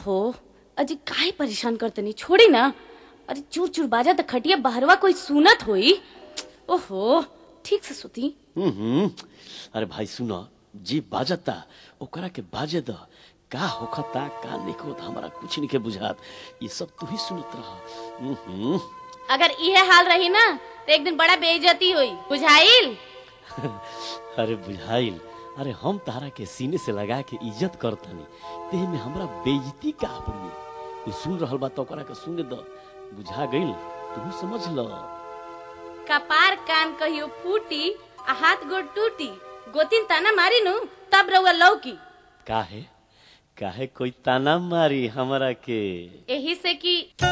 ओहो अजी काहे परेशान करतनी छोड़ी ना अरे चूर चूर बाजा त खटिया बाहरवा कोई सुनत होई ओहो ठीक से सुती हम्म अरे भाई सुनो जी बाजता ओकरा के बाजे द का होखता का निकोत हमरा कुछ नहीं के बुझात ये सब तू ही सुनत रह हम्म अगर इहे हाल रही ना तो एक दिन बड़ा बेइज्जती हुई बुझाइल अरे बुझाइल अरे हम तारा के सीने से लगा के इज्जत करतनी ते में हमरा बेइज्जती का पड़ी कोई सुन रहल बा त ओकरा के सुने द बुझा गइल तू समझ ल कपार कान कहियो फूटी आ हाथ गोड़ टूटी गोतिन ताना मारी नु तब रउआ लौकी काहे काहे कोई ताना मारी हमरा के एही से कि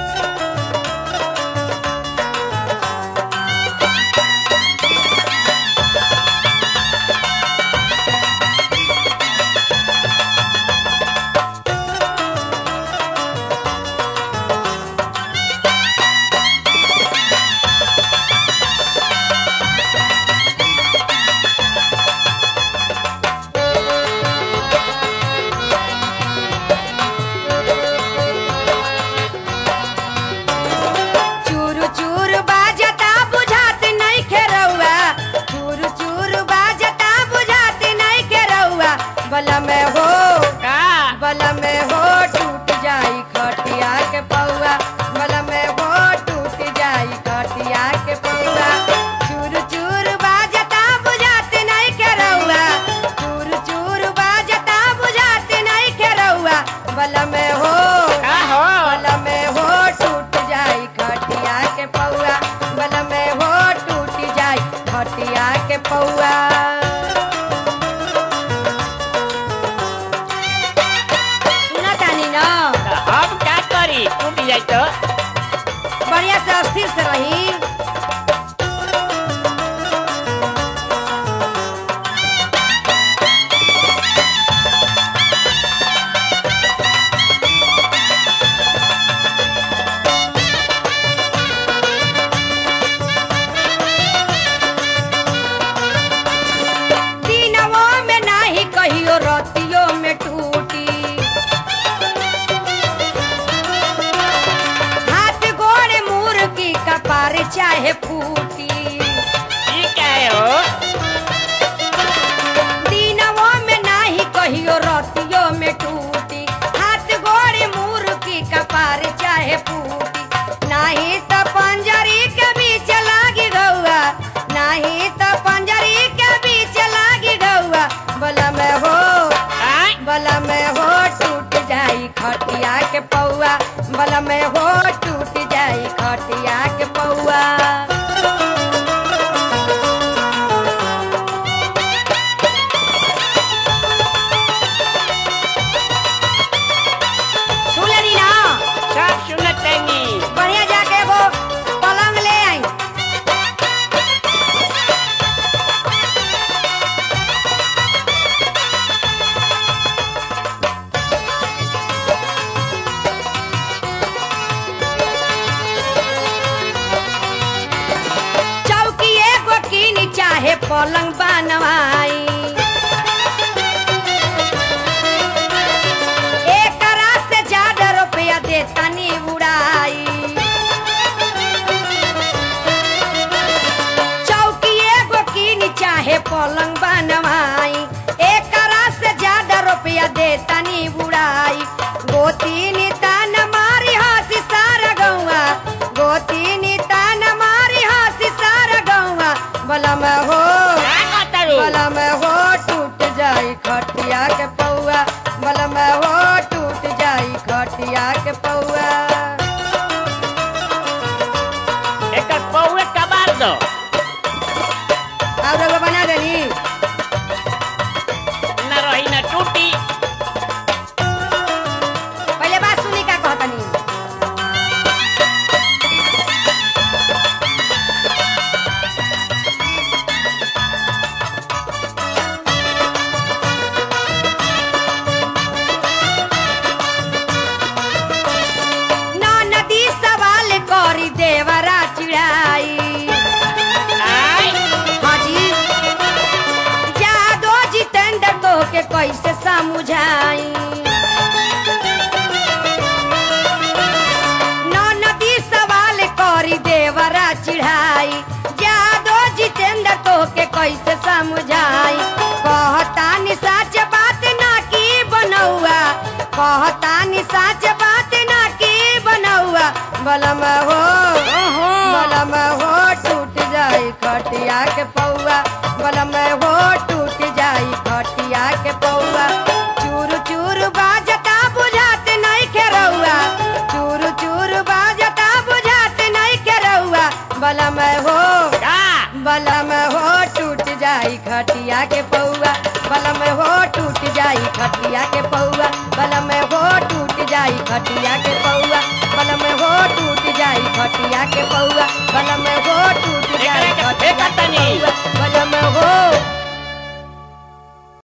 चूर चूर बाजता बुझात नहीं खेरौआ चूर चूर बाजता बुझात नहीं खेरौआ बला में हो का बला में हो टूट जाई खटिया के पौआ बला में हो टूट जाई खटिया के पौआ चूर चूर बाजता बुझात नहीं खेरौआ चूर चूर बाजता बुझात नहीं खेरौआ बला में हो का हो बल में हो टूट जाई खटिया के पौआ बल में हो टूट जाई खटिया के पौआ सुना तानी ना त हम का करी टूट जाई तो बढ़िया से अस्थिर से रही दिनवो में नाही कहियो रतियो में टूटी हाथ गोड़ मुर्गी कपार चाहे फूटी ठीक है हो दिनवो में नाही कहियो रतियो में टूटी हाथ गोड़ मुर्गी कपार चाहे फूटी नाही तो पंजरी के बीच लागी गौआ नाही तो पंजरी के बीच लागी गौआ बला में हो आय बला में हो टूट जाई खटिया के पौआ बला में हो टूट जाई खटिया के पौआ सुनली ना सब सुनत तनी बढ़िया जाके वो पलंग ले आई चौकी एगो कीनी चाहे पलंग बनवाई एकरा से ज्यादा रुपया देता नी उड़ाई चौकी एगो कीनी चाहे पलंग बनवाई एकरा से ज्यादा रुपया देता नी उड़ाई गोतीनी तान मारी हंसी सारा गौआ गोतीनी तान मारी हंसी सारा गौआ बला में हो का कतरू बला में हो टूट जाई खटिया के पौआ बला में हो टूट जाई खटिया के पौआ एकर पौवे कबार दो आप लोग बना देनी न रही न टूटी पहले बात कहतानी साच बात ना की बनौआ बलम हो बलम हो टूट जाई खटिया के पौआ बलम हो टूट जाई खटिया के पौआ चूर चूर बाजता बुझात नहीं खेरौआ चूर चूर बाजता बुझात नहीं खेरौआ बलम हो का बलम हो टूट जाई खटिया के पौआ बलम हो टूट जाई खटिया के पौआ बलम हो टूट जाई खटिया के पौआ बलम हो टूट जाई खटिया के पौआ बलम हो टूट जाई एकरे के खटिया फेंकत के तनी। पौआ बलम हो